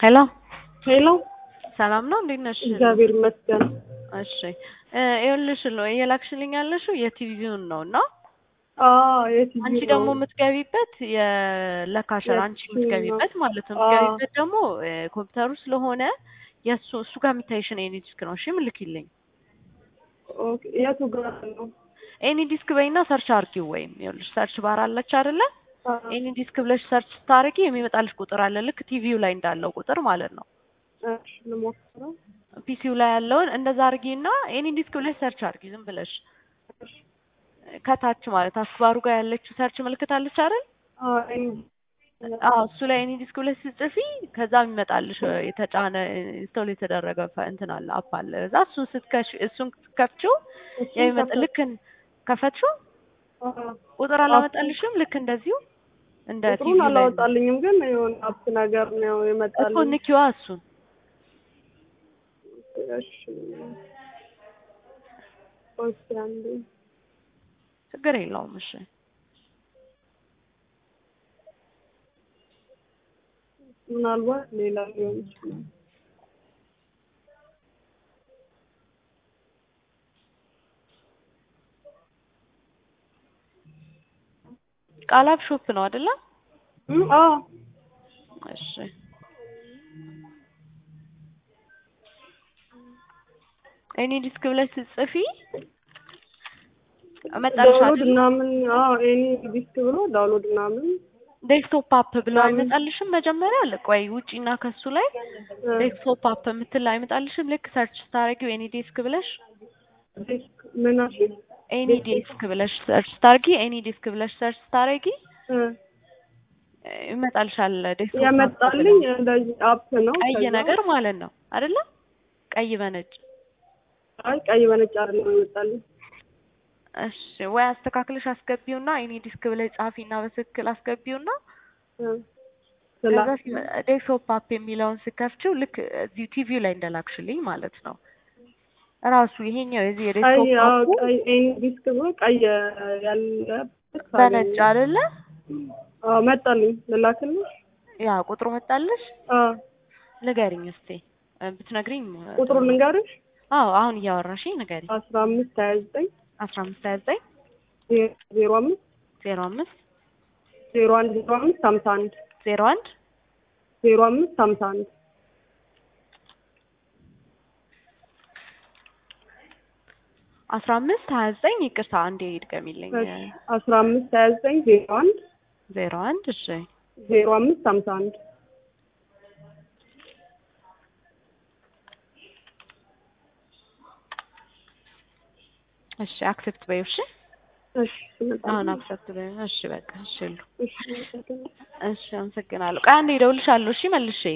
ሄሎ ሄሎ ሰላም ነው፣ እንዴት ነሽ? እግዚአብሔር ይመስገን። እሺ እ ይኸውልሽ ነው እየላክሽልኝ ያለሽው የቲቪውን ነው እና አዎ የቲቪ አንቺ ነው። ደግሞ የምትገቢበት የለካሸር አንቺ የቲቪ የምትገቢበት ማለት ነው። አዎ። የምትገቢበት ደግሞ እ ኮምፒውተሩ ስለሆነ የእሱ እሱ ጋር የሚታይሽን ኤኒ ዲስክ ነው። እሺ ምልክልኝ። ኦኬ የቱ ጋር ነው? ኤኒ ዲስክ በይና ሰርች አርጊው። ወይም ይኸውልሽ ሰርች ባር አለች አይደለ? አዎ። ኤኒ ዲስክ ብለሽ ሰርች ስታረጊ የሚመጣልሽ ቁጥር አለ፣ ልክ ቲቪው ላይ እንዳለው ቁጥር ማለት ነው። እሺ ልሞክረው። ፒሲው ላይ ያለውን እንደዛ አርጊና ኤኒ ዲስክ ብለሽ ሰርች አርጊ ዝም ብለሽ ከታች ማለት አስባሩ ጋር ያለችው ሰርች ምልክት አለች አይደል? አዎ ኤኒ- አዎ እሱ ላይ ኤኒ ዲስክ ብለሽ ስትጽፊ ከዛ የሚመጣልሽ የተጫነ ኢንስቶል የተደረገ ፈ- እንትን አለ አፕ አለ። እዛ እሱን ስትከሽ እሱን ስትከፍቺው እሱን የሚመጣ ከፈት- ልክ እን- ከፈትሽው አዎ። ቁጥር አላመጣልሽም? ልክ እንደዚሁ እንደ ቲቪ ቁጥሩን ላይ አላወጣልኝም፣ ግን የሆነ አፕ ነገር ነው እኮ የመጣልኝ። ንኪዋ እሱን እሺ እስኪ አንዴ ችግር የለውም። እሺ ምናልባት ሌላ ሊሆን ይችላል። ቃላብ ሾፕ ነው አይደለ? እም፣ አዎ እሺ ኤኒ ዲስክ ብለሽ ስትጽፊ እመጣልሽ ዳውንሎድ አይደል? ምናምን አዎ ኤኒ ዲስክ ብሎ ዳውንሎድ ምናምን ዴስክቶፕ አፕ ብሎ ምናምን። አይመጣልሽም? መጀመሪያ ቆይ ውጪና ከሱ ላይ እ፣ ዴስክቶፕ አፕ የምትል አይመጣልሽም? ልክ ሰርች ስታረጊው ኤኒ ዴስክ ብለሽ ዲስክ ምን አልሽኝ? ኤኒ ዴስክ ብለሽ ሰርች ስታርጊ ኤኒ ዲስክ ብለሽ ሰርች ስታረጊ እ፣ ይመጣልሻል ዴስክቶፕ አፕ የመጣልኝ ብሎ። እንደዚህ አፕ ነው። ቀይ ከዛ- ነገር ማለት ነው አይደለ? ቀይ በነጭ አይ ቀይ በነጭ አይደለም የመጣልኝ። እሺ ወይ አስተካክለሽ አስገቢውና ኤኒ ዲስክ ብለሽ ጻፊና በትክክል አስገቢውና እ፣ ከዛ ስላ- ሲመ- ዴስክቶፕ አፕ የሚለውን ስከፍችው ልክ እዚሁ ቲቪው ላይ እንደላክሽልኝ ማለት ነው። ራሱ ይሄኛው የዚህ ቀይ የዴስክቶፕ አዎ አፑ ቀይ ኤኒ ዲስክ ብሎ ቀይ ያለበት በነጭ አገኘሁ። አይደለ? አዎ መጣልኝ። ልላክልሽ? ያ ቁጥሩ መጣልሽ? አዎ ንገሪኝ እስቲ እ፣ ብትነግሪኝ እ፣ ቁጥሩን ልንገርሽ? አዎ አሁን እያወራሽኝ ንገሪኝ። አስራ አምስት ሀያ ዘጠኝ አስራ አምስት ሀያ ዘጠኝ ዜሮ አምስት ዜሮ አምስት ዜሮ አንድ ዜሮ አምስት ሀምሳ አንድ ዜሮ አንድ ዜሮ አምስት ሀምሳ አንድ አስራ አምስት ሀያ ዘጠኝ ይቅርታ አንዴ ይድገሚልኝ። እሺ አስራ አምስት ሀያ ዘጠኝ ዜሮ አንድ ዜሮ አንድ እሺ ዜሮ አምስት ሀምሳ አንድ እሺ አክሴፕት በይው እሺ እሺ ስመጣ አሁን አክሰፕት በይው እሺ በቃ እሺ ሉ እሺ እሺ አመሰግናለሁ። ቆይ አንዴ እደውልልሻለሁ እሺ መልሼ